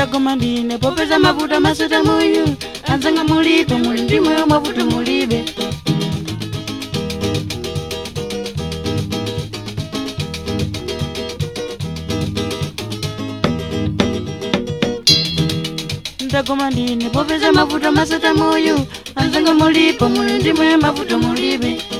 ndagoma ndine popeza mavuto masota moyo anzanga mulibe muli ndimweyo mavuto mulibe ndagoma ndine popeza mavuto masota moyo anzanga mulipo muli ndimweyo mavuto mulibe